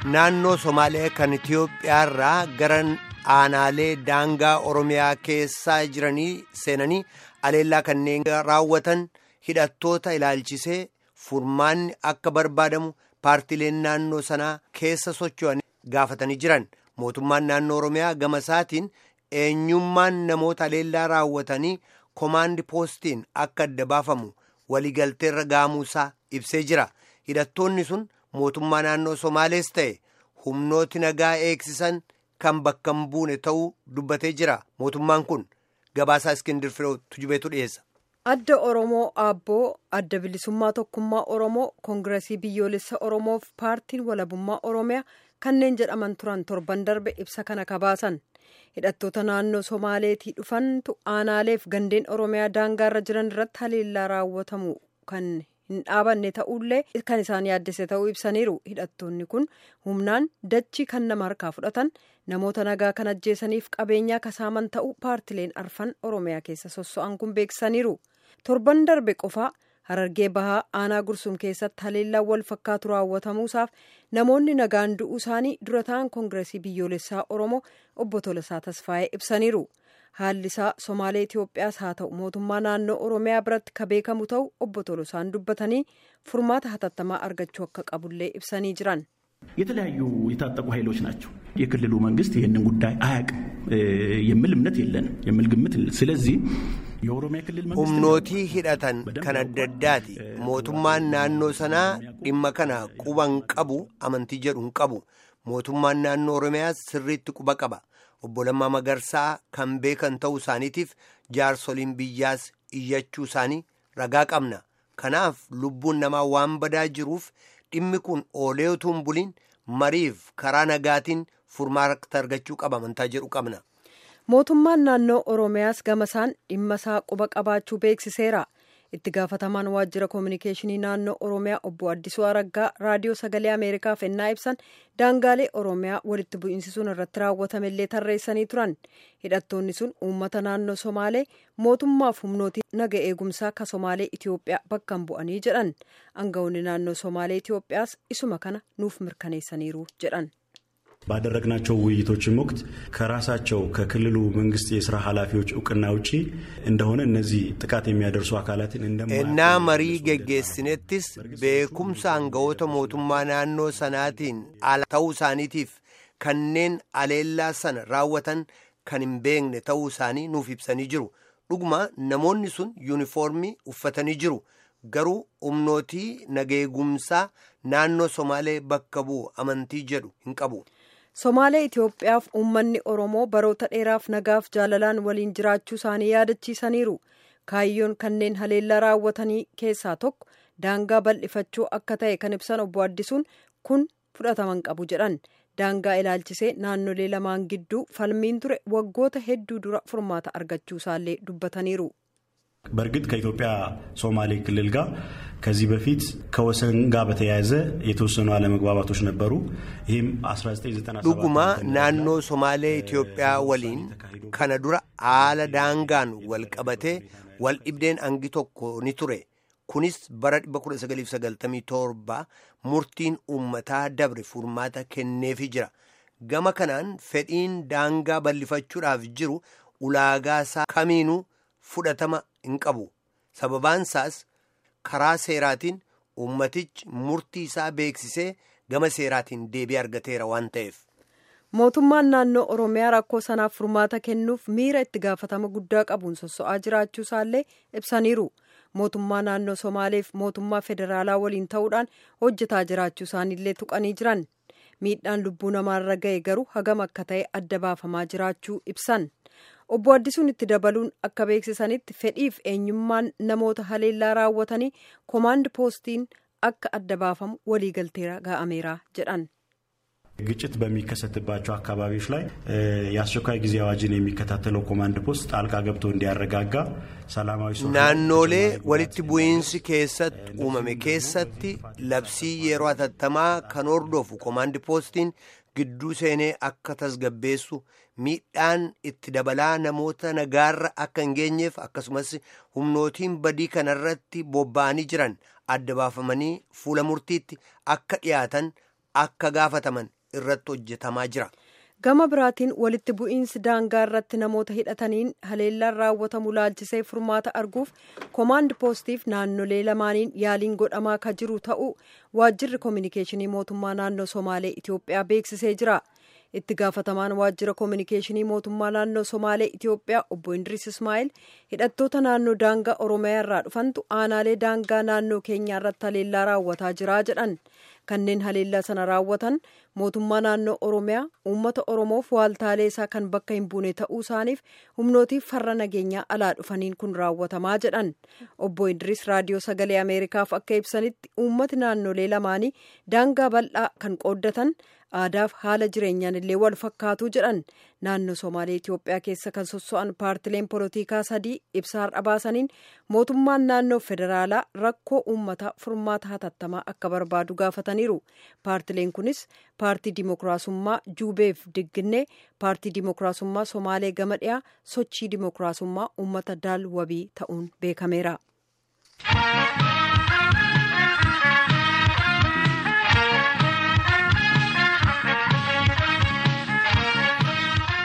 naannoo somaalee kan itiyoophiyaarraa gara aanaalee daangaa oromiyaa keessaa jiranii seenanii aleellaa kanneen raawwatan hidhattoota ilaalchisee furmaanni akka barbaadamu paartileen naannoo sanaa keessa socho'an gaafatanii jiran mootummaan naannoo oromiyaa gama isaatiin eenyummaan namoota aleellaa raawwatanii komaandi poostiin akka adda baafamu waliigalteerra gaamuusaa ibsee jira hidhattoonni sun mootummaa naannoo somaalees ta'e humnooti nagaa eegsisan kan bakka hin buune ta'uu dubbatee jira mootummaan kun gabaasaa iskindir firoo tujubeetu dhiyeessa. adda oromoo aabboo adda bilisummaa tokkummaa oromoo koongiresii biyyoolessa oromoof paartiin walabummaa oromiyaa kanneen jedhaman turan torban darbe ibsa kana kabaasan hidhattoota naannoo somaaleetii dhufantu aanaaleef gandeen oromiyaa daangaarra jiran irratti haleellaa raawwatamu kan hin dhaabanne ta'ullee kan isaan yaaddese ta'uu ibsaniiru hidhattoonni kun humnaan dachii kan nama harkaa fudhatan namoota nagaa kan ajjeesaniif qabeenyaa kasaaman ta'uu paartileen arfan oromiyaa keessa sosso'an kun beeksisaniiru torban darbe qofaa harargee bahaa aanaa gursum keessatti haleellaan wal fakkaatu raawwatamuusaaf namoonni nagaan du'uu isaanii dura ta'an koongiresii biyyoolessaa oromoo obbo Tolasaa Tasfaayee ibsaniiru. haalli isaa somaalee itiyoophiyaas haa ta'u mootummaa naannoo oromiyaa biratti ka beekamu ta'u obbo Tolosaan dubbatanii furmaata hatattamaa argachuu akka qabullee ibsanii jiran. የተለያዩ የታጠቁ ኃይሎች ናቸው። የክልሉ መንግስት ይህንን ጉዳይ አያውቅም የሚል እምነት የለንም የሚል ግምት ስለዚህ የኦሮሚያ ክልል humnootii hidhatan kan adda addaati mootummaan naannoo sanaa dhimma kana quba hin qabu amantii jedhu hin qabu mootummaan naannoo oromiyaa sirriitti quba qaba obbo Lammaa Magarsaa kan beekan ta'uu isaaniitiif jaarsoliin biyyaas iyyachuu isaanii ragaa qabna kanaaf lubbuun namaa waan badaa jiruuf dhimmi kun oolee utuu hin buliin mariif karaa nagaatiin furmaata argachuu qaba amantaa jedhu qabna. mootummaan naannoo oromiyaas gamasaan dhimma isaa quba qabaachuu beeksiseera itti gaafatamaan waajjira koominikeeshinii naannoo oromiyaa obbo addisuu araggaa raadiyoo sagalee ameerikaaf ennaa ibsan daangaalee oromiyaa walitti bu'iinsi sun irratti raawwatamellee tarreessanii turan hidhattoonni sun uummata naannoo somaalee mootummaaf humnootii naga eegumsaa ka somaalee itiyoophiyaa bakka hin bu'anii jedhan aangawoonni naannoo somaalee itiyoophiyaas isuma kana nuuf mirkaneessaniiru jedhan. ባደረግናቸው ውይይቶችም ወቅት ከራሳቸው ከክልሉ መንግስት የስራ ኃላፊዎች እውቅና ውጪ እንደሆነ እነዚህ ጥቃት የሚያደርሱ አካላትን እና መሪ ገጌስኔትስ ቤኩምሳ አንገወተ ሞቱማ ናኖ ሰናቲን አላ ተው ሳኒቲፍ ከኔን አሌላ ሰን ራወተን kan hin beekne ta'uu isaanii nuuf ibsanii jiru dhuguma namoonni sun yuunifoormii uffatanii jiru garuu humnootii nageegumsaa naannoo somaalee bakka bu'u amantii jedhu hin qabu. somaalee itiyoophiyaaf uummanni oromoo baroota dheeraaf nagaaf jaalalaan waliin jiraachuu isaanii yaadachiisaniiru kaayyoon kanneen haleellaa raawwatanii keessaa tokko daangaa bal'ifachuu akka ta'e kan ibsan obbo addisuun kun fudhataman qabu jedhan daangaa ilaalchisee naannolee lamaan gidduu falmiin ture waggoota hedduu dura furmaata argachuu isaallee dubbataniiru. በእርግጥ ከኢትዮጵያ ሶማሌ ክልል ጋር ከዚህ በፊት ከወሰን ጋር በተያያዘ የተወሰኑ አለመግባባቶች ነበሩ። ይህም 1997 dhuguma naannoo somaalee itiyoophiyaa waliin kana dura haala daangaan wal qabatee wal dhibdeen hangi tokko ni ture kunis bara 1997 murtiin uummataa dabre furmaata kenneefi jira gama kanaan fedhiin daangaa bal'ifachuudhaaf jiru ulaagaa isaa kamiinuu fudhatama hin qabu sababaan isaas karaa seeraatiin ummatichi murtii isaa beeksisee gama seeraatiin deebii argateera waan ta'eef. mootummaan naannoo oromiyaa rakkoo sanaaf furmaata kennuuf miira itti gaafatama guddaa qabuun sosso'aa jiraachuu isaallee ibsaniiru mootummaa naannoo somaaleef mootummaa federaalaa waliin ta'uudhaan hojjetaa jiraachuu isaaniillee tuqanii jiran miidhaan lubbuu namaarra ga'e garuu hagam akka ta'e adda baafamaa jiraachuu ibsan. obbo addisuun itti dabaluun akka beeksisanitti fedhiif eenyummaan namoota haleellaa raawwatanii koomaand poostiin akka adda baafamu waliigalteera ga'ameera jedhan. ግጭት በሚከሰትባቸው አካባቢዎች ላይ የአስቸኳይ ጊዜ አዋጅን የሚከታተለው ኮማንድ ፖስት ጣልቃ ገብቶ እንዲያረጋጋ ሰላማዊ naannolee walitti bu'iinsi keessatti uumame keessatti labsii yeroo hatattamaa kan hordofu koomaandi poostiin gidduu seenee akka tasgabbeessu miidhaan itti dabalaa namoota nagaarra akka hin geenyeef akkasumas humnootiin badii kanarratti bobba'anii jiran adda baafamanii fuula murtiitti akka dhiyaatan akka gaafataman irratti hojjetamaa jira. gama biraatiin walitti bu'iinsi daangaa irratti namoota hidhataniin haleellaan raawwatamu laalchisee furmaata arguuf koomaand poostiif naannolee lamaaniin yaaliin godhamaa ka jiru ta'uu waajjirri koominikeeshinii mootummaa naannoo somaalee itiyoophiyaa beeksisee jira itti gaafatamaan waajjira koominikeeshinii mootummaa naannoo somaalee itiyoophiyaa obbo indiris ismaa'il hidhattoota naannoo daangaa oromiyaa irraa dhufantu aanaalee daangaa naannoo keenyaa irratti haleellaa raawwataa jira jedhan kanneen haleellaa sana raawwatan mootummaa naannoo oromiyaa uummata oromoof waaltaalee isaa kan bakka hin buune ta'uu isaaniif humnootiif farra nageenyaa alaa dhufaniin kun raawwatamaa jedhan obbo indiris raadiyoo sagalee ameerikaaf akka ibsanitti uummati naannolee lamaanii daangaa bal'aa kan qooddatan aadaaf haala jireenyaan illee wal fakkaatu jedhan naannoo somaalee itiyoophiyaa keessa kan sosso'an paartileen polotikaa sadii ibsa har'a baasaniin mootummaan naannoo federaalaa rakkoo uummataa furmaata hatattamaa akka barbaadu gaafataniiru paartileen kunis paartii dimokiraasummaa juubeef digginnee paartii dimokiraasummaa somaalee gama dhiyaa sochii dimokiraasummaa uummata daal wabii ta'uun beekameera.